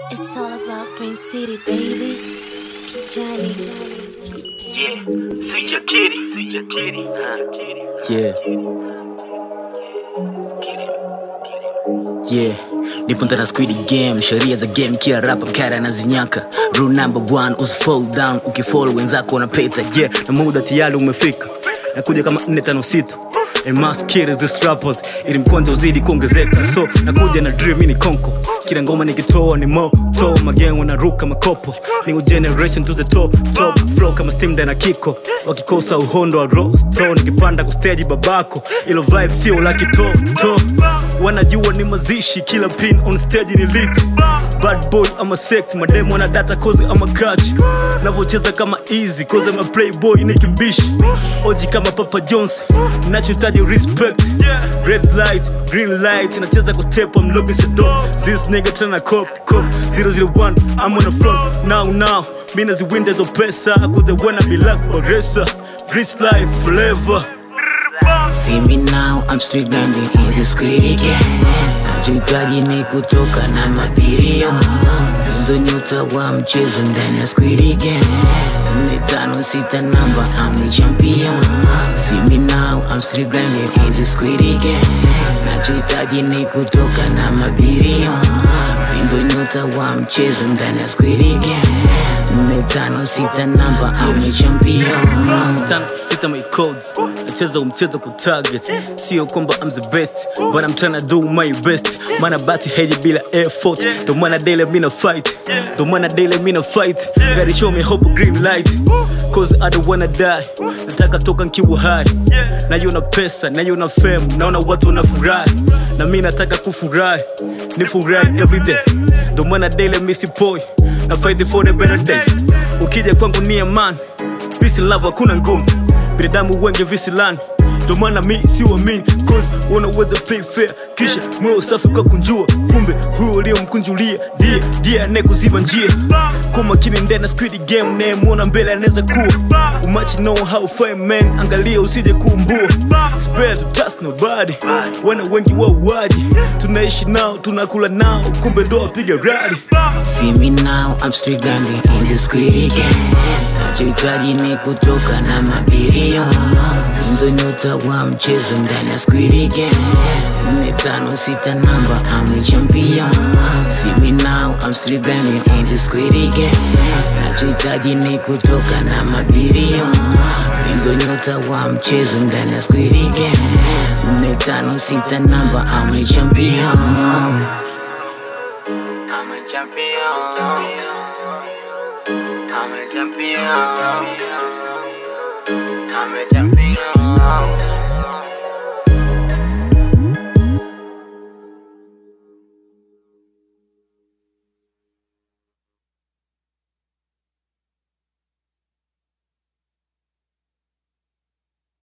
It's all about Green City, baby. Kijani. Yeah, sweet your kitty, sweet your kitty, sweet your kitty. Yeah, Get it, get it. yeah. Nipo ndani ya squid game, sheria za game, kila rapa kara anazinyaka. Rule number one, usi fall down, ukifollow wenzako wanapita. Yeah, na muda tayari umefika, nakuja kama 456 And must kill these rappers ili mkonjo uzidi kuongezeka so nakuja na dream ni konko kila ngoma nikitoa ni moto magengo na ruka makopo new generation to the top top flow kama steam na kiko wakikosa uhondo wa rosto nikipanda ku stage babako ilo vibe sio la kitoto wanajua ni mazishi kila pin on stage ni lit bad boy ama sex mademo na data cause ama catch navocheza kama easy cause ama playboy ni kimbishi oji kama papa jones nachohitaji respect red light green light nacheza kwa step I'm looking so dope this nigga tryna cop cop 001 I'm on the front now now mina ziwinda zo pesa cause they wanna be like Oresa rich life forever See me now, I'm street grinding in the squid again. Nachohitaji ni kutoka na mabilion ndo nyota wa mchezo ndani ya squid again. Nne tano sita namba, I'm a champion. See me now, I'm street grinding in the squid again. Nachohitaji ni kutoka na mabilion ndo nyota wa mchezo ndani ya squid again. Nne tano sita namba, I'm a champion. tano sita my codes nacheza umchezo ku target sio kwamba I'm the best but I'm tryna do my best mana bati heji bila effort ndo maana daily mina fight ndo maana daily mina fight gotta show me hope green light cause I don't wanna die nataka toka nkiwa hai naiona pesa naiona fame naona watu wanafurahi na mi nataka kufurahi ni furahi everyday ndo maana daily misipoi na fight for the better days ukija kwangu ni amani peace and love hakuna ngumu binadamu wengi visilani ndo maana mi siwamini cause unaweza play fair kisha moyo safi kwa kunjua kumbe huyo uliyomkunjulia ndiye ndiye anayekuziba njia kwa makini ndena squid game nayemwona mbele anaweza kuwa umachi know how fine man angalia usije kuumbua It's better to trust nobody wana wengi wauaji tunaishi nao tunakula nao kumbe ndo wapiga radi See me now, I'm street grinding in the squid again. Nachohitaji ni kutoka na mabilion ndo nyota wa mchezo ndani ya squid again. Nne tano sita namba, I'm a champion. See me now, I'm street grinding in the squid again. Nachohitaji ni kutoka na mabilion ndo nyota wa mchezo ndani ya squid again. Nne tano sita namba, I'm a champion. I'm a champion. I'm a champion.